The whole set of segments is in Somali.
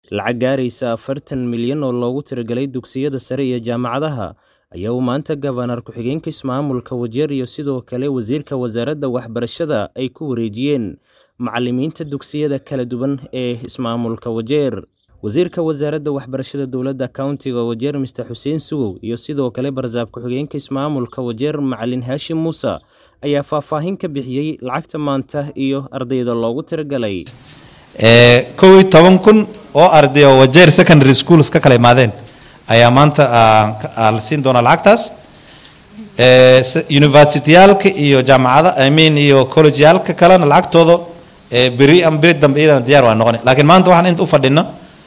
lacag gaaraysa afartan milyan oo loogu tiragalay dugsiyada sare iyo jaamacadaha ayaa uu maanta gabanar ku-xigeenka ismaamulka wajeer iyo sidoo kale wasiirka wasaaradda waxbarashada ay ku wareejiyeen macalimiinta dugsiyada kala duwan ee ismaamulka wajeer wasiirka wasaaradda waxbarashada dowladda countiga wajeer mister xuseen sugow iyo sidoo kale barsaab ku-xigeenka ismaamulka wajeer macalin haashim muuse ayaa faahfaahin ka bixiyey lacagta maanta iyo ardayda loogu tiragalay kow iyo toban kun oo arday oo wajeer secondary schools ka kala imaadeen ayaa maanta la siin doonaa lacagtaas universityaalka iyo jaamacada i mean iyo collegeyaalka kalena lacagtooda beri ama beri dambe iyadana diyaar waa noqon laakiin maanta waxaan inta u fadhino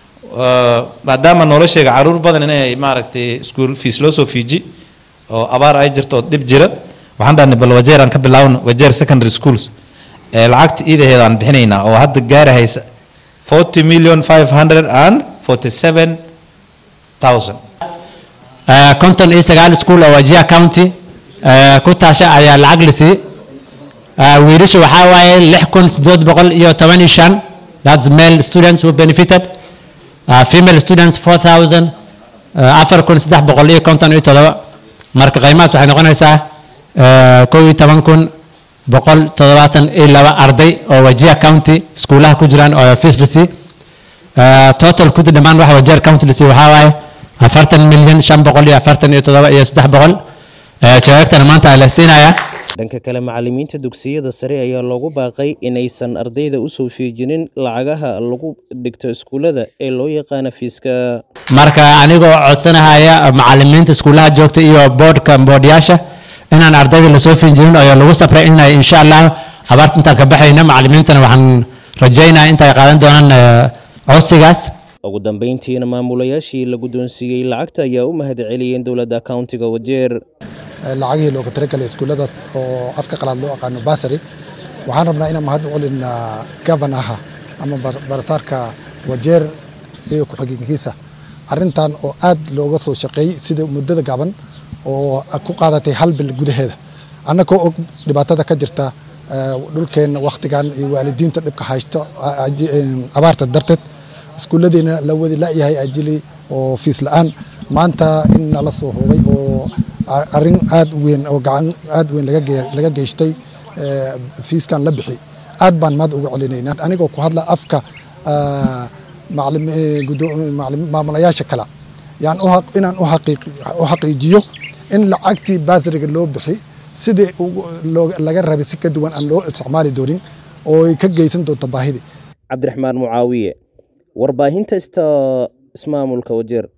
maadaama nolosheega caruur badan inay maaragtay school fees loo soo fiiji oo abaar ay jirto oo dhib jira waxaan dhahnay bal wajeer aan ka bilaawno wajeer secondary schools lacagta iidaheeda aan bixinaynaa oo hadda gaarahaysa forty million five hundred and forty seven thousand konton iyo sagaal school oo wajia county ku taasha ayaa lacag lisi wiilasha waxaa waaye lix kun sideed boqol iyo toban iyo shan that's male students who benefited uh, female students four thousand afar kun saddex boqol iyo konton iyo todoba marka qiimahaas waxay noqonaysaa kow iyo toban kun boqol toddobaatan iyo laba arday oo wajia county iskuulaha ku jiraan oo fees lisi total kudi dhammaan waxa wajeer county lisi waxaa waaye afartan milyan shan boqol iyo afartan iyo toddoba iyo saddex boqol jawaabtana maanta la siinayaa dhanka kale macalimiinta dugsiyada sare ayaa loogu baaqay inaysan ardayda usoo fiijinin lacagaha lagu dhigto iskuullada ee loo yaqaana fiiska marka anigoo codsanahaya macalimiinta iskuulaha joogta iyo boodhka boodhyaasha inaan ardayda lasoo fiinjinin oo lagu sabray inay insha allah abaarta intaan ka baxayno macalimiintana waxaan rajaynaya intay qaadan doonaan codsigaas ugu dambeyntiina maamulayaashii la guddoonsiiyey lacagta ayaa u mahad celiyeen dowladda countiga wajeer lacagihii looga talagalay iskuullada oo afka qalaad loo aqaano basary waxaan rabnaa inaan mahad u celina gavanaha ama barataarka wajeer iyo ku-xigeenkiisa arrintan oo aad looga soo shaqeeyey sida muddada gaban oo ku qaadatay hal bil gudaheeda annagoo og dhibaatada ka jirta dhulkeenna wakhtigan iyo waalidiinta dhibka haysta abaarta darteed iskuulladiina la wadi la'yahay ajili oo fiis la'aan maanta in nala soo hubay oo arrin aad u weyn oo gacan aad weyn laga geystay fiiskan la bixi aad baan maad uga celinaynaa anigoo ku hadla afka maamulayaasha kale yaan inaan u xaqiijiyo in lacagtii baasriga loo bixi sidii laga rabay si ka duwan aan loo isticmaali doonin oo ay ka geysan doonto baahidii cabdiraxmaan mucaawiye warbaahinta ista ismaamulka wajeer